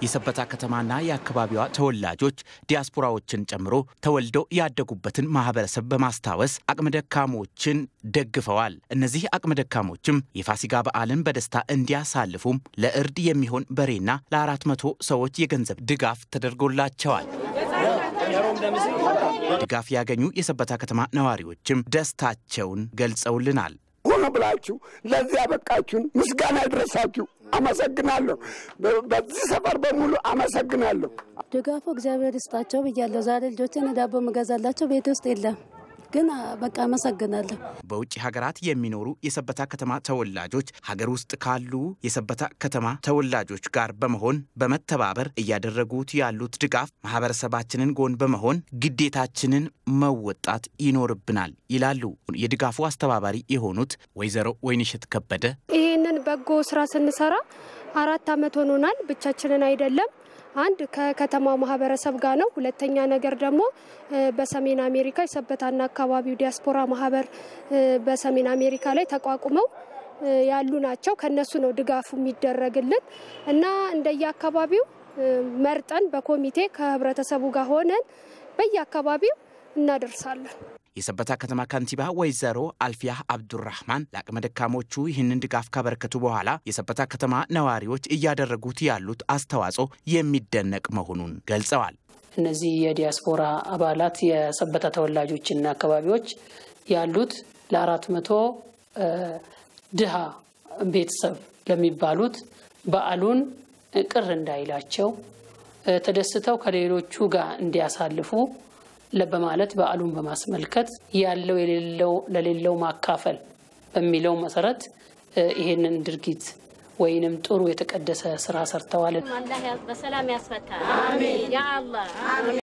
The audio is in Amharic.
የሰበታ ከተማና የአካባቢዋ ተወላጆች ዲያስፖራዎችን ጨምሮ ተወልደው ያደጉበትን ማህበረሰብ በማስታወስ አቅመ ደካሞችን ደግፈዋል። እነዚህ አቅመ ደካሞችም የፋሲጋ በዓልን በደስታ እንዲያሳልፉም ለእርድ የሚሆን በሬና ለአራት መቶ ሰዎች የገንዘብ ድጋፍ ተደርጎላቸዋል። ድጋፍ ያገኙ የሰበታ ከተማ ነዋሪዎችም ደስታቸውን ገልጸውልናል። ሆነ ብላችሁ ለዚህ ያበቃችሁን ምስጋና ይድረሳችሁ። አመሰግናለሁ። በዚህ ሰፈር በሙሉ አመሰግናለሁ። ድጋፉ እግዚአብሔር ይስጣቸው ብያለሁ። ዛሬ ልጆችን ዳቦ መገዛላቸው ቤት ውስጥ የለም ግን በቃ አመሰግናለሁ። በውጭ ሀገራት የሚኖሩ የሰበታ ከተማ ተወላጆች ሀገር ውስጥ ካሉ የሰበታ ከተማ ተወላጆች ጋር በመሆን በመተባበር እያደረጉት ያሉት ድጋፍ ማህበረሰባችንን ጎን በመሆን ግዴታችንን መወጣት ይኖርብናል ይላሉ የድጋፉ አስተባባሪ የሆኑት ወይዘሮ ወይንሸት ከበደ። ይህንን በጎ ስራ ስንሰራ አራት ዓመት ሆኖናል። ብቻችንን አይደለም አንድ ከከተማው ማህበረሰብ ጋር ነው። ሁለተኛ ነገር ደግሞ በሰሜን አሜሪካ የሰበታና አካባቢው ዲያስፖራ ማህበር በሰሜን አሜሪካ ላይ ተቋቁመው ያሉ ናቸው። ከነሱ ነው ድጋፉ የሚደረግልን እና እንደየአካባቢው መርጠን በኮሚቴ ከህብረተሰቡ ጋር ሆነን በየአካባቢው እናደርሳለን። የሰበታ ከተማ ከንቲባ ወይዘሮ አልፊያህ አብዱራህማን ለአቅመ ደካሞቹ ይህንን ድጋፍ ካበረከቱ በኋላ የሰበታ ከተማ ነዋሪዎች እያደረጉት ያሉት አስተዋጽኦ የሚደነቅ መሆኑን ገልጸዋል። እነዚህ የዲያስፖራ አባላት የሰበታ ተወላጆችና አካባቢዎች ያሉት ለአራት መቶ ድሃ ቤተሰብ ለሚባሉት በዓሉን ቅር እንዳይላቸው ተደስተው ከሌሎቹ ጋር እንዲያሳልፉ በማለት በዓሉን በማስመልከት ያለው የሌለው ለሌለው ማካፈል በሚለው መሰረት ይሄንን ድርጊት ወይንም ጥሩ የተቀደሰ ስራ ሰርተዋል። በሰላም ያስፈታል። ያ አላህ